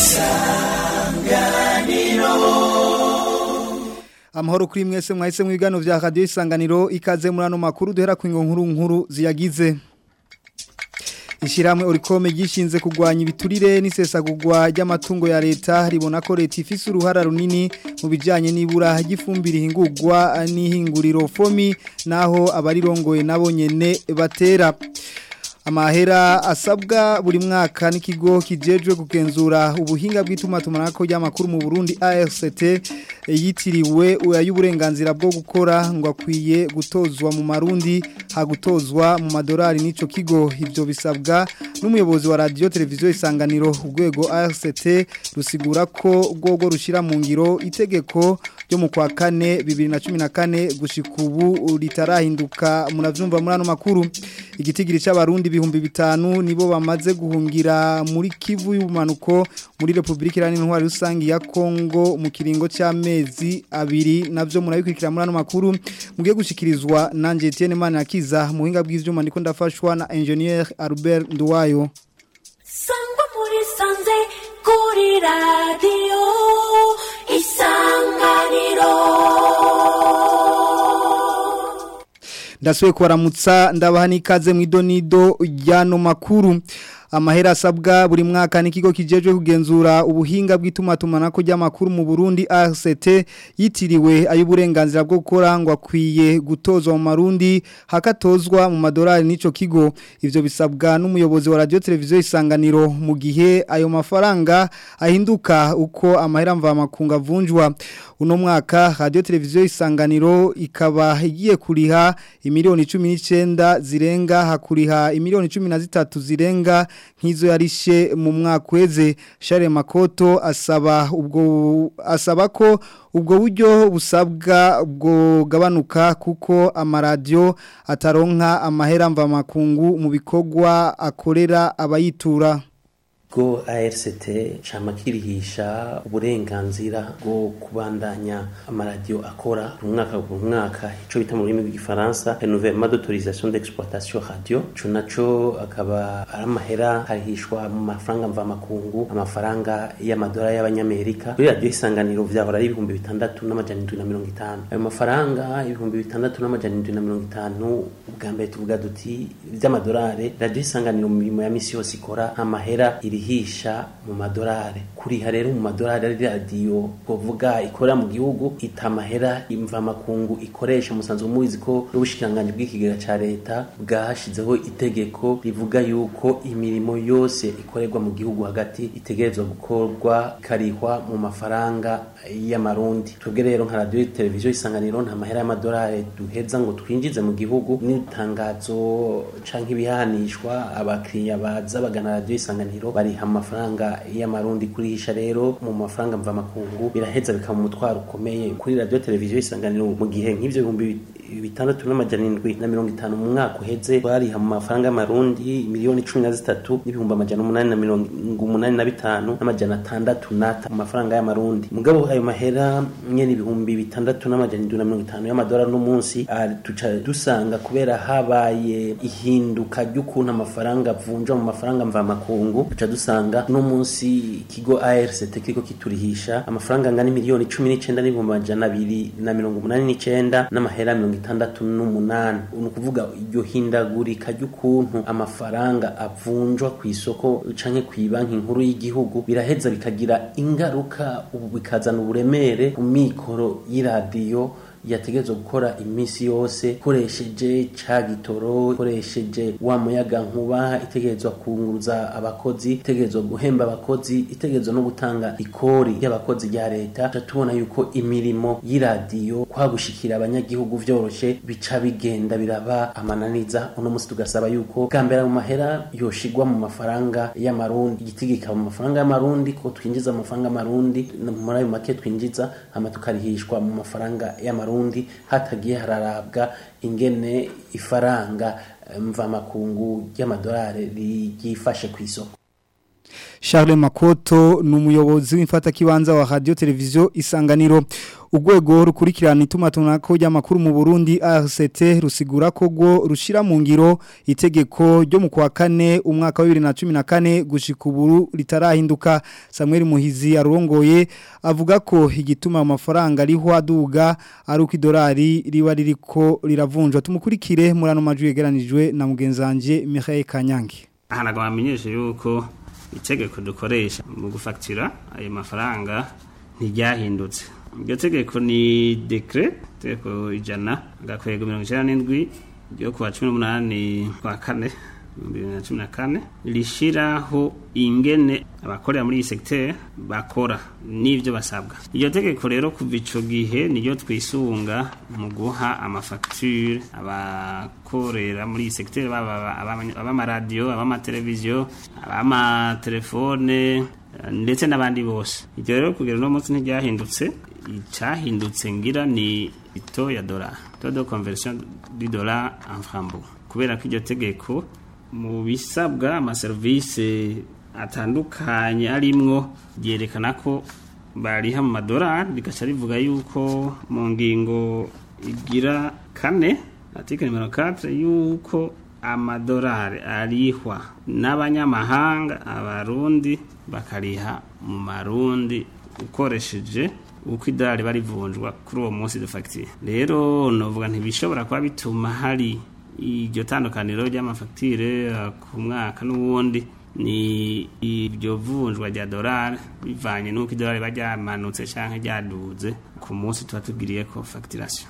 amahoro kuri mwese mwahise mu biganiro vya radio isanganiro ikaze muri ano makuru duhera ku nkuru nkuru ziyagize Ishiramwe orikome gishinze kugwanya ibiturire n'isesagurwa ry'amatungo ya leta ribona ko leta ifise uruhara runini mu bijanye n'ibura ry'ifumbire ihingurwa n'ihinguriro fomi naho abarirongoye nabo nyene batera amahera asabwa buri mwaka n'ikigo kijejwe kugenzura ubuhinga bw'itumatumanako ry'amakuru mu Burundi ARCT yitiriwe y'uburenganzira bwo gukora ngo akwiye gutozwa mu marundi hagutozwa mu madolari n'ico kigo ivyo bisabwa n'umuyobozi wa radio televiziyo isanganiro urwego ARCT rusigura ko rwogo rushira mu ngiro itegeko ryo mu kwa kane 2014 gushika ubu ritarahinduka munavyumva muri ano makuru igitigiri c'abarundi ibihumbi bitanu nibo bamaze guhungira muri Kivu y'ubumanuko muri Republika Iharanira Intwari Rusangi ya Kongo mu kiringo c'amezi abiri navyo murabikurikira muri ano makuru mugiye gushikirizwa nanje Etienne Manakiza muhinga bw'ivyuma ndiko ndafashwa na engineer Albert Nduwayo Sangwa muri sanze kuri radio isanganiro ndasuye kubaramutsa ndabaha n'ikaze mu idonido ry'ano makuru amahera asabwa buri mwaka n'ikigo kijejwe kugenzura ubuhinga bw'itumatumanako ry'amakuru mu Burundi ARCT yitiriwe ay'uburenganzira bwo gukora ngo akwiye gutozwa mu marundi hakatozwa mu madolari n'ico kigo ivyo bisabwa n'umuyobozi wa radio televiziyo isanganiro mu gihe ayo mafaranga ahinduka uko amahera mva makunga vunjwa uno mwaka radio televiziyo isanganiro ikaba igiye kuriha imiliyoni 19 zirenga hakuriha imiliyoni 13 zirenga nk'izo yarishe mu mwaka weze Share Makoto asaba ubwo asaba ko ubwo buryo busabwa bwo gabanuka kuko amaradiyo ataronka amahera mva makungu mu bikorwa akorera abayitura go ARCT cama kirihisha uburenganzira bwo kubandanya amaradiyo akora umwaka ku mwaka ico bita mu rurimi rw'igifaransa renouvellement d'autorisation d'exploitation radio ico naco akaba ari amahera harihishwa mu mafaranga mva makungu amafaranga y'amadolari y'abanyamerika kuri radio isanganiro vyahora ari ibihumbi bitandatu n'amajana indwi na mirongo itanu ayo mafaranga ibihumbi bitandatu n'amajana indwi na mirongo itanu ubwa mbere tuvuga duti vy'amadolari radio isanganiro mu mirimo ya misi yose ikora amahera iri irihisha mu madolari kuriha rero mu madolari ari radiyo kuvuga ikorera mu gihugu itamahera imva makungu ikoresha musanzwe muzi ko n'ubushikiranganje bw'ikigega ca leta bwahashizeho itegeko rivuga yuko imirimo yose ikorerwa mu gihugu hagati itegerezwa gukorwa ikarihwa mu mafaranga y'amarundi twebwe rero nka radiyo televiziyo isanganiro nta mahera y'amadolari duheza ngo twinjize mu gihugu n'itangazo canke ibihanishwa abakiriya baza bagana radiyo isanganiro bari bariha amafaranga y'amarundi kurihisha rero mu mafaranga mva makungu biraheza bikaba umutwaro ukomeye kuri radio televiziyo isanganiro mu gihe nk'ivyo bihumbi bitandatu n'amajana indwi na mirongo itanu mu mwaka uheze bariha mu mafaranga y'amarundi miliyoni cumi na zitatu n'ibihumbi amajana umunani na mirongo umunani na bitanu n'amajana atandatu n'ata mu mafaranga y'amarundi mugabo ayo mahera nyene ibihumbi bitandatu n'amajana indwi na mirongo itanu y'amadolari n'umunsi tuca dusanga kubera habaye ihinduka ry'ukuntu amafaranga avunjwa mu mafaranga mva makungu tuca dusanga no munsi ikigo ARCT kiriko kiturihisha amafaranga angana miliyoni 19 n'ibihumbi amajana abiri na mirongo umunani n'icenda n'amahera mirongo itandatu n'umunani ni ukuvuga iryo hindagurika ry'ukuntu amafaranga avunjwa ku isoko canke ku banki nkuru y'igihugu biraheza bikagira ingaruka ubu bikazana uburemere ku mikoro y'iradiyo yategerezwa gukora iminsi yose ikoresheje ca gitoro ikoresheje wa muyaga nkuba itegerezwa kunguruza abakozi itegerezwa guhemba abakozi itegerezwa no gutanga ikori y'abakozi rya leta tubona yuko imirimo y'iradiyo kwagushikira abanyagihugu vyoroshe bica bigenda biraba amananiza uno musi tugasaba yuko bwa mbere mu mahera yoshigwa mu mafaranga y'amarundi igitigika mu mafaranga y'amarundi ko twinjiza amafaranga y'amarundi muri ayo make twinjiza hama tukarihishwa mu mafaranga y'amarundi Burundi hatagiye hararabwa ingene ifaranga mvamakungu ry'amadolari ryifashe ku isoko Charles Makoto ni umuyobozi w'imfatakibanza wa radio televiziyo isanganiro urwego rukurikirana itumatunako ry'amakuru mu Burundi RCT rusigura ko rwo rushira mu ngiro itegeko ryo mu kwa kane umwaka wa 2014 gushika ubu ritarahinduka Samuel Muhizi arongoye avuga ko igituma amafaranga ariho aduga ari uko idolari riba ririko riravunjwa tumukurikire muri ano majwi yegeranijwe na mugenzanje Michael Kanyange aha ntabwo bamenyeshe yuko itegeko dukoresha mu gufatira ayo mafaranga ntiryahindutse iryo tegeko ni dekire itegeko ijana agakwego mirongo icyenda n'indwi ryo kuwa cumi n'umunani kwa kane bibiri na cumi na kane rishyiraho ingene abakorera muri iyi segiteri bakora n'ibyo basabwa iryo tegeko rero kuva icyo gihe niyo twisunga mu guha amafagitire abakorera muri iyi segiteri baba abamaradiyo abamateleviziyo abamatelefone ndetse n'abandi bose ibyo rero kugera uno munsi ntibyahindutse icyahindutse ngira ni ito ya dora todo conversion di dora en frambo kubera ko iryo tegeko mu bisabwa amaserivisi atandukanye arimwo byerekana ko bariha mu madorari rigaca rivuga yuko mu ngingo igira kane article nimero 4 yuko amadorari arihwa n'abanyamahanga abarundi bakariha mu marundi ukoresheje uko idolari barivunjwa kuri uwo munsi de facture rero novuga ntibishobora kuba bituma hari iryo tandukaniro ry'amafagitire ku mwaka n'ubundi ni iryo vunjwa rya dorari bivanye n'uko idolari riba ryamanutse cyangwa ryaduze ku munsi tuba tubwiriye ko fagitirasiyo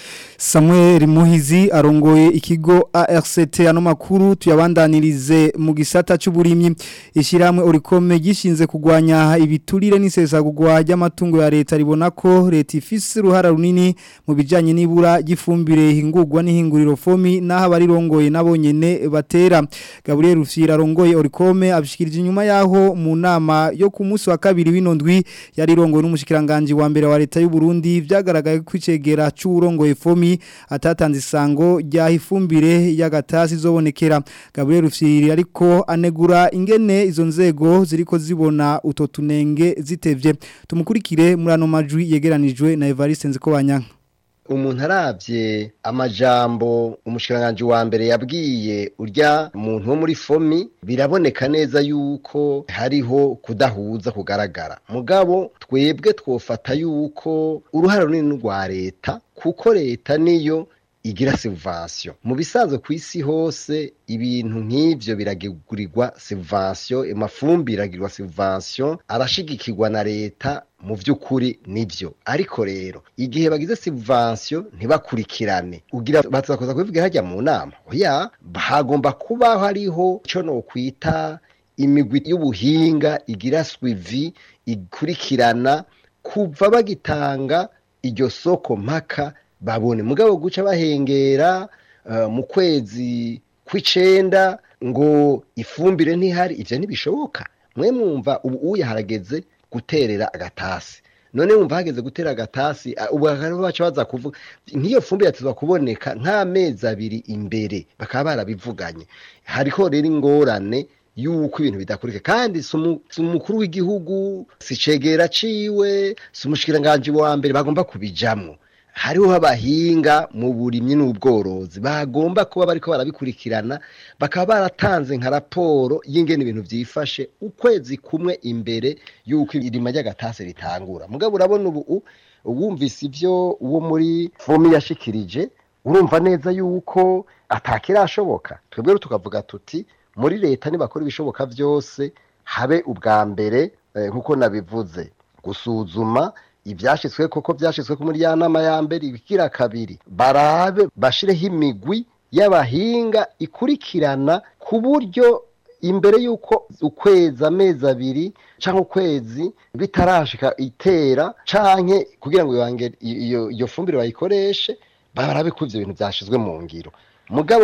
Samuel Muhizi arongoye ikigo ARCT ano makuru tuyabandanirize mu gisata cy'uburimyi ishiramwe orikome gishinze kugwanya ibiturire n'isesagurwa ry'amatungo ya leta ribona ko leta ifise ruhara runini mu bijanye n'ibura gifumbire hingurwa n'ihinguriro fomi naho abarirongoye nabonyene batera Gabriel Rufyira arongoye orikome abishikirije inyuma yaho mu nama yo ku munsi wa kabiri w'inondwi yarirongoye n'umushikiranganje wa mbere wa leta y'u Burundi vyagaragaye kwicegera c'urongoye fomi atatanze isango rya ifumbire y'agatasi zobonekera Gabriel Rufyiri ariko anegura ingene izo nzego ziriko zibona uto tunenge zitevye tumukurikire muri ano majwi yegeranijwe na Evariste Nzikobanya umuntu arabye amajambo umushikiranganje wa mbere yabwiye urya muntu wo muri fomi biraboneka neza yuko hariho kudahuza kugaragara mugabo twebwe twofata yuko uruhare runini rwa leta kuko leta niyo igira subvention mu bisanzwe ku isi hose ibintu nk'ivyo biragurirwa subvention amafumbire iragirwa subvention arashigikirwa na leta mu by'ukuri nibyo ariko rero igihe bagize subvention ntibakurikirane ugira batakoza kubivuga hajya mu nama oya hagomba kuba hariho ico no kwita imigwi y'ubuhinga igira swivi ikurikirana kuva bagitanga iryo soko mpaka babone mugabo guca bahengera mu kwezi kw'icenda ngo ifumbire ntihari ivyo ntibishoboka mwe mwumva ubu uya harageze guterera agatasi none wumva hageze gutera agatasi ubu baca baza kuvuga nk'iyo fumbire yatezwa kuboneka nk'amezi abiri imbere bakaba barabivuganye hariho rero ingorane yuko ibintu bidakurika kandi si umukuru w'igihugu si cegera ciwe si umushikiranganje wa mbere bagomba kubijamwo hariho abahinga mu burimyi n'ubworozi bagomba kuba bariko barabikurikirana bakaba baratanze nka raporo y'ingene ibintu vyifashe ukwezi kumwe imbere yuko irima ry'agatase ritangura mugabo urabona ubu wumvise ivyo uwo muri fomi yashikirije urumva neza yuko atakirashoboka twebwe tukavuga tuti muri leta nibakora ibishoboka vyose habe ubwa mbere nk'uko nabivuze gusuzuma ibyashyizwe koko byashyizwe ku muri ya nama ya mbere ibigira kabiri barabe bashireho imigwi y'abahinga ikurikirana ku buryo imbere y'uko ukwezi amezi abiri cyangwa ukwezi bitarashika itera canke kugira ngo iyo iyo fumbire bayikoreshe barabe ko ivyo bintu byashizwe mu ngiro mugabo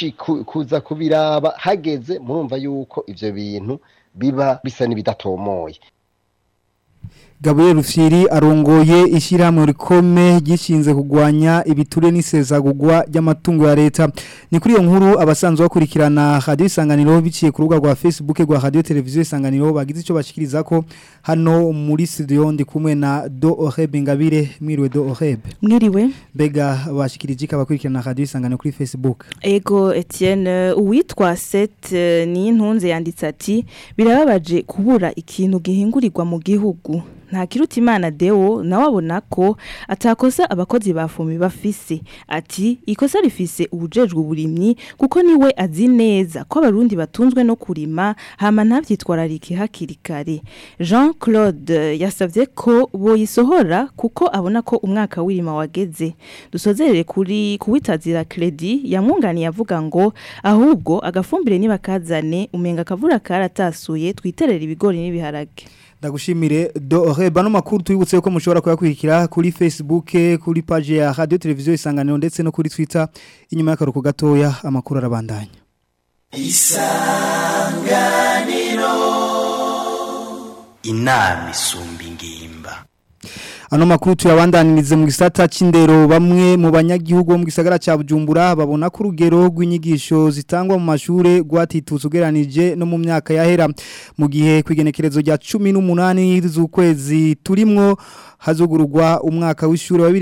kuza kubiraba hageze murumva yuko ivyo bintu biba bisa n'ibidatomoye Gabriel Rufyiri arongoye ishyirahamwe rikome gishinze kugwanya ibiture n'isezagurwa ry'amatungo ya leta ni kuri iyo nkuru abasanzwe bakurikirana radio isanganiro biciye ku rubuga rwa Facebook rwa radio televiziyo isanganiro bagize ico bashikiriza ko hano muri studio ndi kumwe na Do Oreb Ngabire mwiriwe Do Oreb Mwiriwe bega bashikirije abakurikirana radio isanganiro kuri Facebook Ego Etienne uwitwa Set eh, ni intunze yanditse ati birababaje kubura ikintu gihingurirwa mu gihugu nta kiruta imana deo nawe abona ko atakosa abakozi ba fumi bafise ati ikosa rifise ubujejwe uburimyi kuko niwe azi neza ko abarundi batunzwe no kurima hama ntavyitwararike hakiri kare Jean Claude yasavye ko boyisohora kuko abona ko umwaka w'irima wageze dusozerere kuri kuwitazira credit yamwunganiye avuga ngo ahubwo agafumbire nibakazane umenga kavura karatasuye twiterera ibigori n'ibiharage Ndagushimire do Oreb ano makuru tuyibutse ko mushobora kuyakurikira kuri Facebook kuri page ya radio televiziyo isanganiro ndetse no kuri Twitter inyuma y'akaruko gatoya amakuru arabandanya inama isumba ingimba Ano makuru tuyabandanirize mu gisata c'indero bamwe mu banyagihugu bo mu gisagara ca Bujumbura babona ko urugero rw'inyigisho zitangwa mu mashure rwatitutse ugeranije no mu myaka yahera mu gihe kwigenekerezo rya 18 z'ukwezi turimwo hazugururwa umwaka w'ishure wa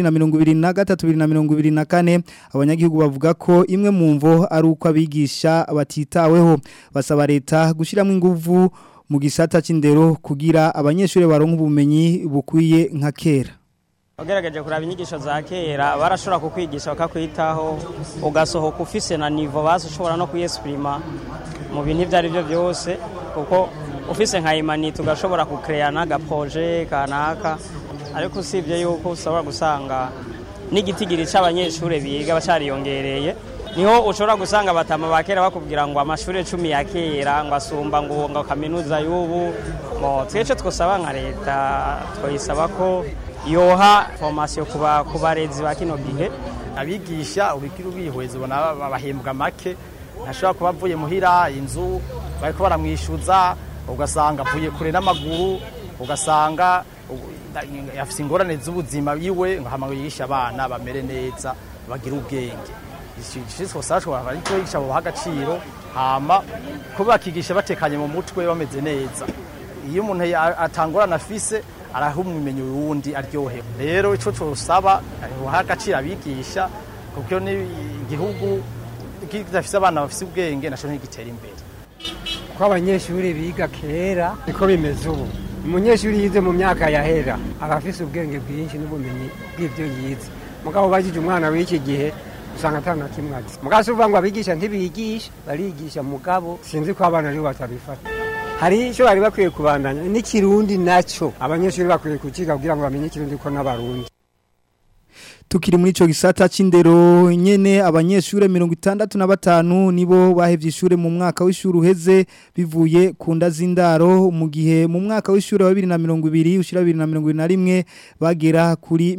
2023-2024 abanyagihugu bavuga ko imwe mu mvo ari uko abigisha batitaweho basaba leta gushiramo inguvu mu gisata c'indero kugira abanyeshuri baronka ubumenyi bukwiye nka kera ugerageje kuraba inyigisho za kera barashobora kukwigisha bakakwitaho ugasohoka ufise na nivo basi ushobora no kuyesipurima mu bintu ibyo ari byo byose kuko ufise nka imanite ugashobora kukereya n'agapoje kanaka ariko usibye yuko ushobora gusanga n'igitigiri cy'abanyeshuri biga bacariyongereye niho ushobora gusanga batama ba kera bakubwira ngo amashuri cumi ya kera ngo asumba ngo ngo kaminuza y'ubu mo twece twosaba nka leta twayisaba ko yoha formation kuba ku barezi ba kino gihe abigisha urikira ubihweza ubona bahembwa make ntashobora kuba avuye muhira inzu bariko baramwishyuza ugasanga avuye kure n'amaguru ugasanga afite ingorane z'ubuzima yiwe ngo hama yigisha abana bamere neza bagire ubwenge ishishwa sashwa ariko yigisha buha agaciro hama kuba bakigisha batekanye mu mutwe bameze neza iyo umuntu atangorana afise araha umumenyi wundi aryohewe rero ico cosaba buha agaciro abigisha kuko ni igihugu kidafise abana bafise ubwenge naco ntigitera imbere ko abanyeshuri biga kera niko bimeze ubu umunyeshuri yize mu myaka yahera aba afise ubwenge bwinshi n'ubumenyi bw'ibyo yize mugabo bagije umwana w'iki gihe usanga atanga kimwe azi mugabo si uvuga ngo abigisha ntibigisha barigisha mugabo sinzi ko abana aribo batabifata hari icyo bari bakwiye kubandanya n'ikirundi nacyo abanyeshuri bakwiye kukiga kugira ngo bamenye ikirundi ko n'abarundi tukiri muri ico gisata c'indero nyene abanyeshure 65 nibo bahevye ishure mu mwaka w'ishure uheze bivuye ku nda z'indaro mu gihe mu mwaka w'ishure wa 2020 ushira 2021 bagera kuri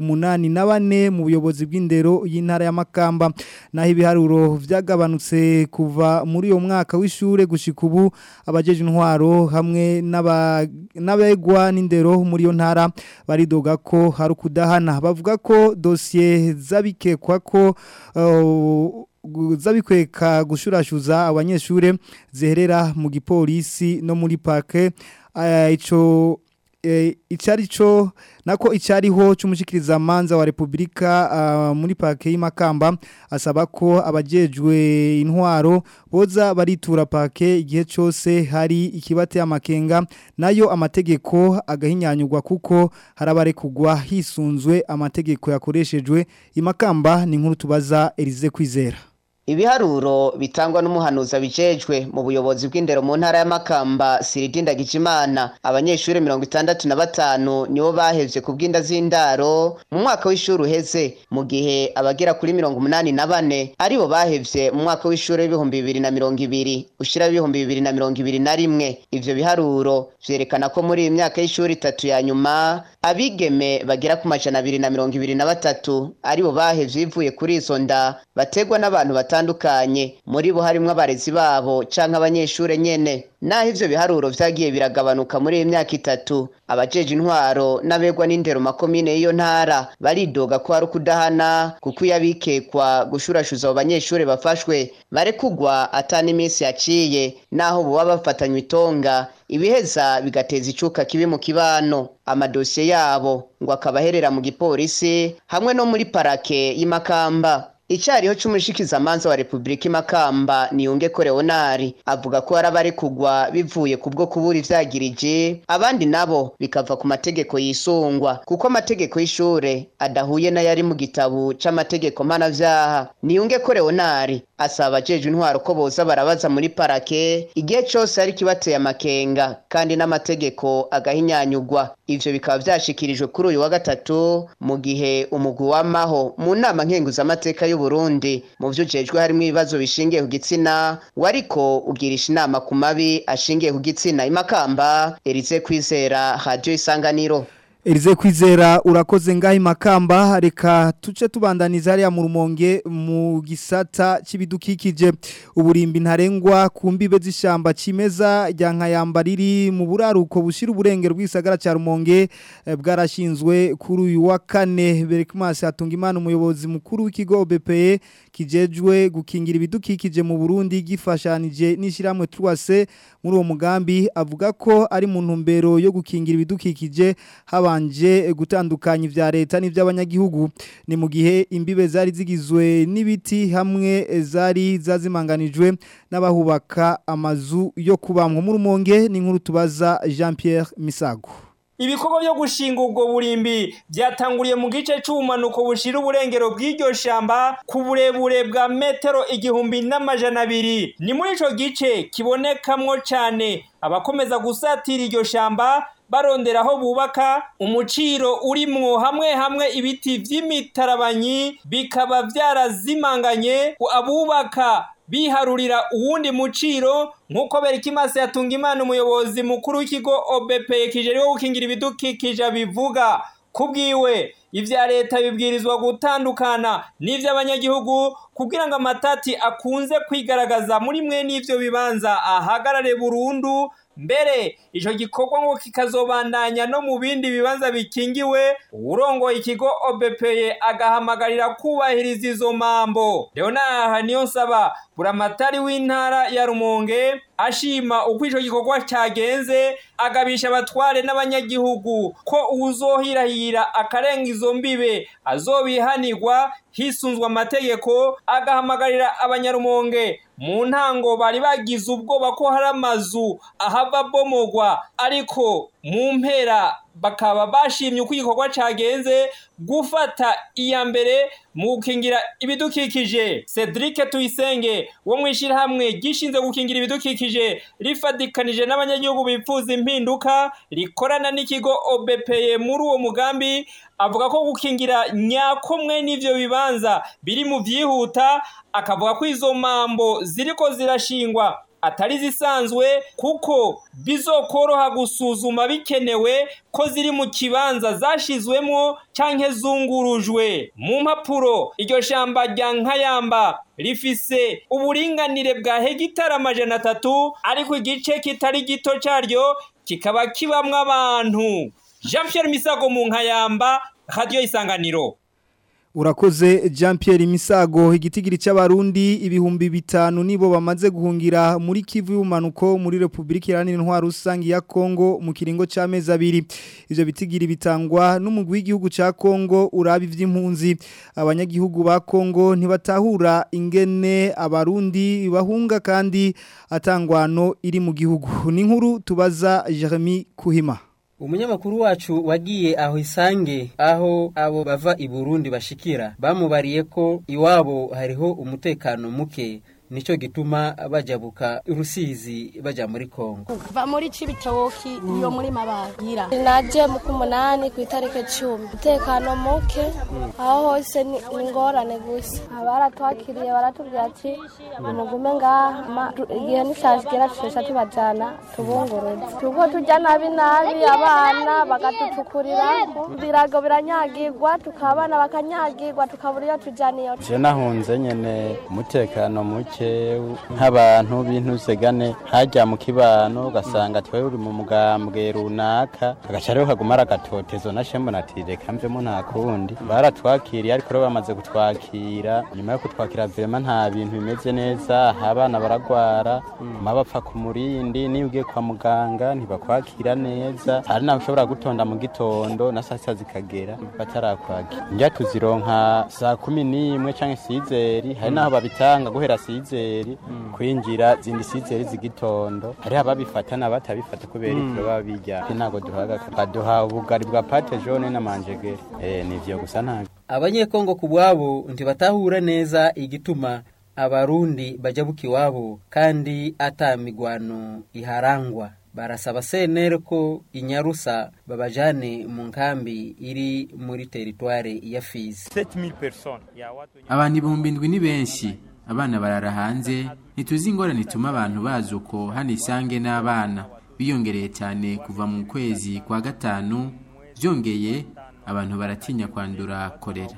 84 mu buyobozi bw'indero y'intara ya Makamba naho ibiharuro vyagabanutse kuva muri uyo mwaka w'ishure gushika ubu abajeje intwaro hamwe n'abegwa n'indero muri iyo ntara baridoga ko hari kudahana bavuga ko dosiye zabikekwa ko zabikweka gushurashuza abanyeshure ziherera mu gipolisi no muri parke ico icari cyo nako icyariho cy'umushikiriza manza wa Republika uh, muri parke y'Imakamba asaba ko abajejwe intwaro boza baritura parke igihe cyose hari ikibate amakenga nayo amategeko agahinyanyurwa kuko harabare kugwa hisunzwe amategeko yakoreshejwe Imakamba ni nkuru tubaza Elize Kwizera Ibiharuro bitangwa n'umuhanuzi abijejwe mu buyobozi bw'indero mu ntara ya Makamba Siridinda Gijimana abanyeshuri 65 nibo bahevye ku bw'inda z'indaro mu mwaka w'ishuri uheze mu gihe abagera kuri 84 aribo bahevye mu mwaka w'ishuri w'ibihumbi 2020 ushira w'ibihumbi 2021 ivyo biharuro vyerekana ko muri iyi myaka y'ishuri itatu ya nyuma abigeme bagera ku majana abiri na mirongo ibiri na batatu aribo bahevye bivuye kuri izo nda bategwa n'abantu batandukanye muri bo harimwo abarezi babo canke abanyeshure nyene naho ivyo biharuro vyagiye biragabanuka muri iyi myaka itatu abajeje intwaro n'abegwa n'indero makomine y'iyo ntara baridoga ko hari ukudahana kuko iyo abikekwa gushurashuza abo banyeshure bafashwe barekugwa ata n'iminsi yaciye naho boba bafatanywe itonga ibiheza bigateza icuka kibi mu kibano amadosiye yabo ngo akaba aherera mu gipolisi hamwe no muri parake y'imakamba icyariho cy'umushikizamanza wa repubulika imakamba niyunge ko leonari avuga ko hari abari kugwa bivuye ku bwo kubura ivyagirije abandi nabo bikava ku mategeko yisungwa kuko amategeko y'ishure adahuye n'ayari mu gitabo c'amategeko mpanavyaha niyunge ko leonari asaba abajejwe intwaro ko boza barabaza muri parake igihe cose ari kibateye amakenga kandi n'amategeko agahinyanyugwa ivyo bikaba vyashikirijwe kuri uyu wa gatatu mu gihe umugwi w'amaho mu nama nkenguzamateka y'u Burundi mu vyo ujejwe harimwo ibibazo bishingiye ku gitsina wariko ugirisha inama ku mabi ashingiye ku gitsina imakamba Erize Kwizera Radio Isanganiro Elize kwizera urakoze ngaho imakamba reka tuce tubandaniza hariya mu rumonge mu gisata c'ibidukikije uburimbi ntarengwa ku mbibe z'ishamba cimeza rya nkayamba riri mu buraruko bushira uburengero bw'isagara ca rumonge eh, bwarashinzwe kuri uyu wa kane Berikmas Hatungimana umuyobozi mukuru w'ikigo BPE kijejwe gukingira ibidukikije mu Burundi gifashanije n'ishiramwe Truase muri uwo mugambi avuga ko ari mu ntumbero yo gukingira ibidukikije habanje gutandukanya ivya leta n'ivy'abanyagihugu ni mu gihe imbibe zari zigizwe n'ibiti hamwe zari zazimanganijwe n'abahubaka amazu yo kubamwa mu rumonge n'inkuru tubaza Jean Pierre Misago ibikorwa byo gushinga ubwo burimbi byatanguriye mu gice cy'ubumanuko bushira uburengero bw'iryo shamba ku burebure bwa metero igihumbi n'amajana abiri ni muri ico gice kibonekamwo cyane abakomeza gusatira iryo shamba barondera aho bubaka umuciro urimwo hamwe hamwe ibiti vy'imitarabanyi bikaba vyarazimanganye abubaka biharurira uwundi muciro nk'uko Berikimasi yatunga imana umuyobozi mukuru w'ikigo OBP kijeriwe gukingira ibidukikije bivuga kubwiwe ivya leta bibwirizwa gutandukana n'ivy'abanyagihugu kugira ngo amatati akunze kwigaragaza muri mwe n'ivyo bibanza ahagarare burundu mbere ico gikorwa ngo kikazobandanya no mu bindi bibanza bikingiwe urongoye ikigo OBPE agahamagarira kubahiriza izo mambo Leonard niyo nsaba buramatari w'intara ya Rumonge ashima uko ico gikorwa cagenze agabisha abatware n'abanyagihugu ko uwuzohirahira akarenga izo mbibe azobihanirwa hisunzwe amategeko agahamagarira abanyarumonge mu ntango bari bagize ubwoba ko hari amazu ahava bomogwa ariko mu mpera bakaba bashimye uko igikorwa cagenze gufata iya mbere mu gukingira ibidukikije Cedric Tuyisenge wo mwishirahamwe gishinze gukingira ibidukikije rifadikanije n'abanyagihugu bifuza impinduka rikorana n'ikigo OBPE muri uwo mugambi avuga ko gukingira nyakomwe n'ivyo bibanza biri mu vyihuta akavuga ko izo mambo ziriko zirashingwa atari zisanzwe kuko bizokoroha gusuzuma bikenewe ko ziri mu kibanza zashizwemo canke zungurujwe mu mpapuro iryo shamba rya nkayamba rifise uburinganire bwa hegitari amajana atatu ariko igice kitari gito caryo kikaba kibamwo abantu jean Pierre misago mu nkayamba radiyo isanganiro Urakoze Jean Pierre Misago igitigiri c'abarundi ibihumbi bitanu nibo bamaze guhungira muri Kivu y'umanuko muri Republika Iharanira Intwaro Rusangi ya Kongo mu kiringo c'amezi abiri ivyo bitigiri bitangwa n'umugwi w'igihugu ca Kongo urabi vy'impunzi abanyagihugu ba Kongo ntibatahura ingene abarundi bahunga kandi atangwano iri mu gihugu ni nkuru tubaza Jeremy Kuhima umunyamakuru wacu wagiye aho isange aho abo bava i Burundi bashikira bamubariye ko iwabo hariho umutekano muke nico gituma bajabuka Rusizi baja muri Kongo va muri cibitoki iyo muri mabagira naje mu kumunani ku itariki cumi umutekano muke aho hose ni ni ingorane gusa abaratwakiriye baratubwira ati mugume ngaha ma- tu- igihe nishashigera tushesha tubajana tubunguruze tuko turya nabi nabi abana bagatutukurira birago biranyagirwa tukabana bakanyagirwa tukabura iyo tujana iyo je nahunze nyene umutekano muke nk'abantu b'intusegane hajya mu kibano ugasanga twewe uri mu mugambwe runaka agaca rero kaguma ari agatotezo na shembo nati reka mvemo nta kundi baratwakiriye ariko rero bamaze kutwakira nyuma yo kutwakira vrema nta bintu bimeze neza aha abana baragwara ma bapfa ku murindi niyo ugiye kwa muganga ntibakwakira neza hari naho ushobora gutonda mu gitondo na saa sita zikagera batarakwakira njya tuzironka saa kumi n'imwe canke sizeri hari naho babitanga guhera sizeri kwinjira zindi sizeri z'igitondo hariho ababifata n'abatabifata kubera Mm. ivyo baba bijya ntago duhaga baduha ubugari bwa pate jaune n'amanjegere eh nivyo gusa ntago abanyekongo ku bwabo ntibatahura neza igituma abarundi bajabuka iwabo kandi ata migwano iharangwa barasaba senere ko inyarusa babajane mu nkambi iri muri teritware ya fizi abantu ibihumbi indwi ni benshi abana barara hanze ntituzi ingorane ituma abantu bazi uko hano isange n'abana biyongereye cyane kuva mu kwezi kwa gatanu byongeye abantu baratinya kwandura korera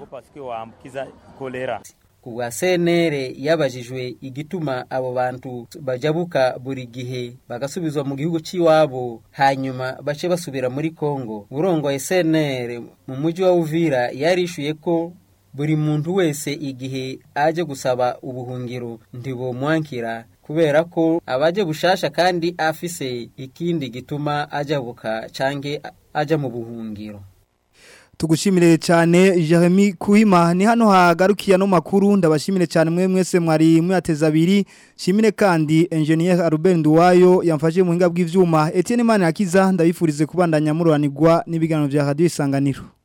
ku bwa senere yabajijwe igituma abo bantu bajabuka buri gihe bagasubizwa mu gihugu cy'iwabo hanyuma bace basubira muri kongo urongoye senere mu mujyi wa uvira yarishuye ko buri muntu wese igihe aje gusaba ubuhungiro ntibumwankira kubera ko abaje bushasha kandi afise ikindi gituma ajabuka canke aja mu buhungiro tugushimire cyane Jeremy Kuhima ni hano hagarukiye no makuru ndabashimire cyane mwe mwese mwari mwateza abiri shimire kandi engineer Ruben Duwayo yamfashe mu hinga bw'ivyuma Etienne Mane akiza ndabifurize kubandanya mururanirwa n'ibiganiro bya Radio Isanganiro